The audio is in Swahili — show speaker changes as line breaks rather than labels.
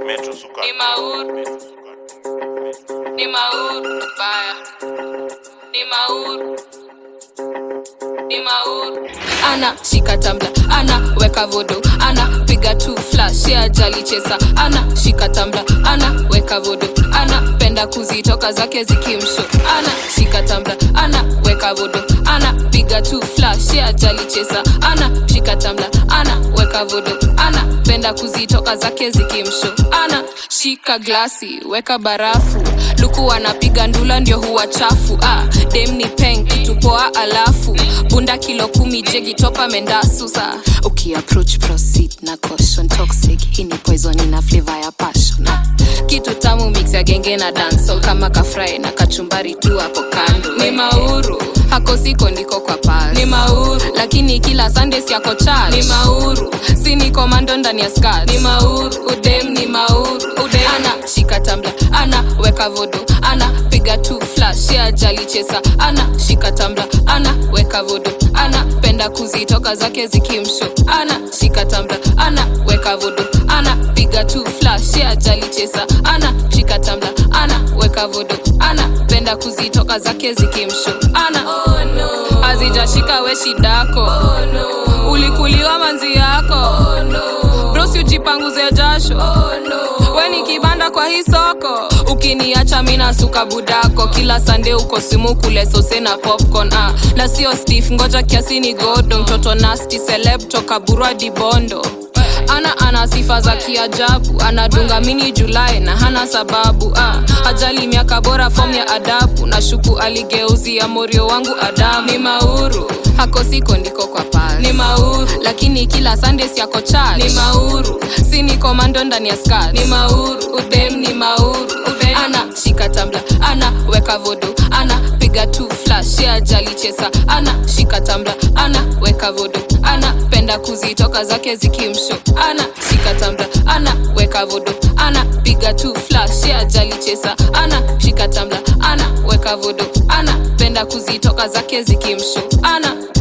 Metro Suka.
Ni mauru, ni mauru, baya. Ni mauru, ni mauru. Ana shika tambla, ana weka vodo, ana piga tu flash, ya jali chesa. Ana shika tambla, ana weka vodo, ana penda kuzitoka zake zikimsho. Ana shika tambla, ana weka vodo, ana piga tu flash, ya jali chesa. Ana shika tambla, ana weka vodo, ana penda kuzitoka zake zikimsho. Ana shika glasi, weka barafu, luku anapiga ndula ndio huwa chafu. Ah, dem ni peng kitu poa, alafu bunda kilo kumi jegi topa mendasusa. Ukiapproach proceed na caution toxic, hii ni poison ina flavor ya passion. Ah, kitu tamu mix ya genge na dancehall kama kafry na kachumbari tu hapo kando. Ni mauru hako siko ndiko kwa pasi. Ni mauru lakini kila Sunday si yako charge. Ni mauru si ni komando ndani ya skirt. Ni mauru udem ni mauru udem. Ana shika tambla, ana weka vodo, ana piga tu flash ya jali chesa. Ana shika tambla, ana weka vodo, ana penda kuzitoka zake zikimsho. Ana shika tambla, ana weka vodo, ana piga tu flash ya jali chesa. Ana shika tambla, ana weka vodo, ana penda kuzitoka zake zikimsho. Ana oh no. azijashika we shidako oh no. ulikuliwa manzi yako oh no. brosi ujipanguze jasho oh no. we ni kibanda kwa hii soko ukiniacha mina suka budako kila sande uko simu kule sose na popcorn ah. na sio stif ngoja kiasi ni godo mtoto nasti celeb toka burwa dibondo ana ana sifa za kiajabu anadunga mini julai na hana sababu ah. ajali miaka bora fom ya adabu na shuku aligeuzia morio wangu adamu ni mauru hako siko ndiko kwa pasi ni mauru lakini kila sundays yako charge ni mauru si ni komando ndani ya skirt ni mauru udem ni mauru udem. ana shika tambla ana weka vodo ana piga tu flash ya jali chesa ana shika tambla ana weka vodo ana penda kuzitoka zake zikimsho ana shika tambla ana weka vodo ana piga tu flash ya jali chesa ana shika tambla ana weka vodo ana penda kuzitoka zake zikimsho ana